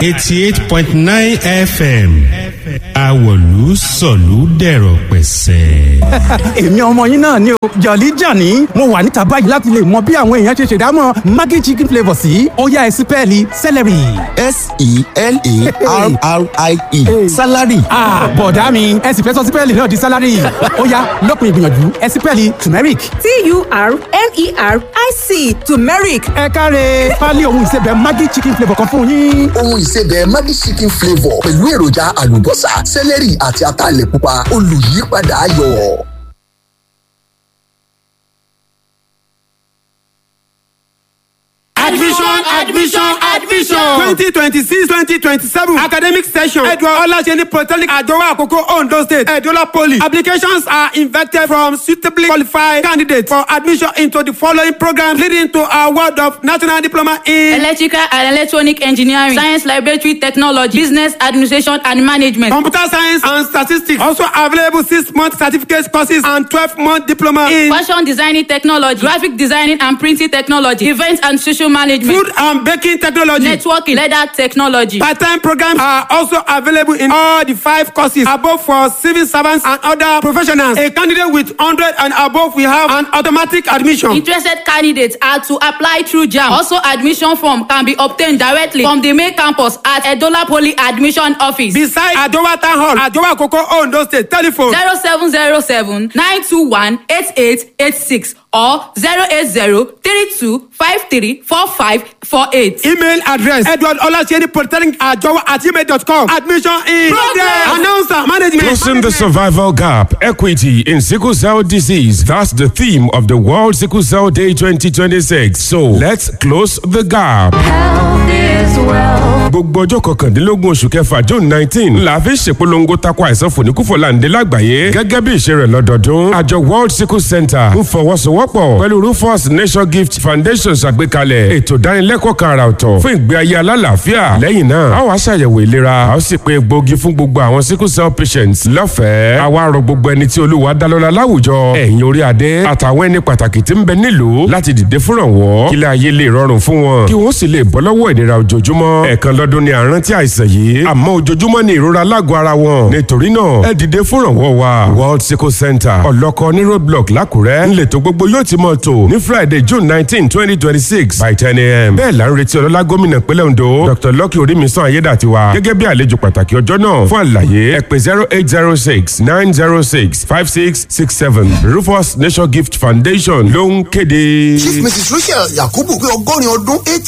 eighty eight point nine fm awolu sọ̀lú dẹ̀rọ̀ pẹ̀sẹ̀. èmi ọmọ yín náà ni o jọ̀lí jàní mo wà níta báyìí láti lè mọ bí àwọn èèyàn ṣe ṣèdámọ̀ maggi chicken flavour sí ọ̀yá ẹ̀sìn pẹ́ẹ́lí celery. s-e-l-a-r-r-i-e salary. bọ̀dá mi ẹ sì fẹ́ sọ sípẹ́ẹ̀lì náà di sálárì ọ̀yá lópin ìgbìyànjú ẹ̀sìn pẹ́ẹ́lì turmeric. t-u-r-m-e-r-i-c turmeric ẹ káre pálí ohun ìsebẹ̀ maggi chicken flavour kan fún yín. ohun ìsebẹ̀ maggi chicken flavour pẹ̀lú èròjà àlùbọ́sà sẹ́lẹ̀rì àti ataalẹ̀ pupa olùyípadà ayọ̀. admission admission admission twenty twenty six twenty twenty seven academic session edward olaseni polytechnic adowa akoko ondo state edola poly applications are invited from suitably qualified candidates for admission into the following programs leading to award of national diploma in electrical and electronic engineering science laboratory technology business administration and management. computer science and statistics also available six month certificate courses and twelve month diploma in fashion designing technology graphic designing and printing technology event and social management food and baking technology. networking leather technology. Part-time programs are also available in all the five courses above for civil servants and other professionals. A candidate with 100 and above will have an automatic admission. Interested candidates are to apply through JAM. Also, admission form can be obtained directly from the main campus at Edola Poly Admission Office. Beside Adowa Town Hall, Adowa Koko Ondo State, telephone 0707 921 8886 or 080 32 53 45 48. email address edward olaseni polytechnic ajowa at gmail.com admission in progress announcer management. Closing the survival gap, equity in sickle cell disease. That's the theme of the World Sickle Cell Day 2026. So let's close the gap. gbogbo ọjọ́ kọkàndínlógún oṣù kẹfà june nineteen la fi ṣèpolongo tako àìsàn fòníkúfọ̀láǹdé lágbàáyé gẹ́gẹ́ bí ìṣe rẹ̀ lọ́dọọdún àjọ world sickle center ń fọwọ́sowọ́pọ̀ pẹ̀lú rufus nation gift foundation ṣàgbékalẹ̀ ètò ìdánilẹ́kọ̀ọ́ kan àrà ọ̀tọ̀ fún ìgbé ayé alálàáfíà lẹ́yìn náà a wàá ṣàyẹ̀wò ìlera a ó sì pé egbòogi fún gbogbo àwọn sickle cell patients lọ́fẹ̀ẹ́ àwa rọ gbogbo ẹni tí olúwa dálọ́lá láwùjọ ẹ̀yìn orí adé àtàwọn ẹni pàtàkì tí ń bẹ nílùú láti dìde fúnrànwọ́ kílẹ̀ ayé lè rọrùn fún wọn kí wọ́n sì lè bọ́ lọ́wọ́ ìnira ojoojúmọ́ ẹ̀ẹ̀kan lọ́dún ni àrántí àìsàn yìí àmọ́ ojoojúmọ́ ni ìrora lágọ̀ọ́ ara wọn nítorí náà ẹ dìde fúnrànwọ́ wa world sickle center ọlọ́kọ ní roadblock lákùrẹ́ ńlẹ̀tọ̀ gbogbo yóò ti mọ̀ tó ní friday june nineteen twenty twenty six by ten a.m. bẹ́ẹ̀ la ń retí ọlọ́lá gómìnà pínlẹ̀ ondo dr lucky orímisàn ayédàtiwa gẹ́gẹ́ bí àlejò pàtàkì ọjọ́ náà fún àlàyé ẹ pè zero eight zero six nine zero six five six six seven rufus nation gift foundation ló ń kéde. chief mrs rachel yakubu pé ọgọ́rin ọdún eighty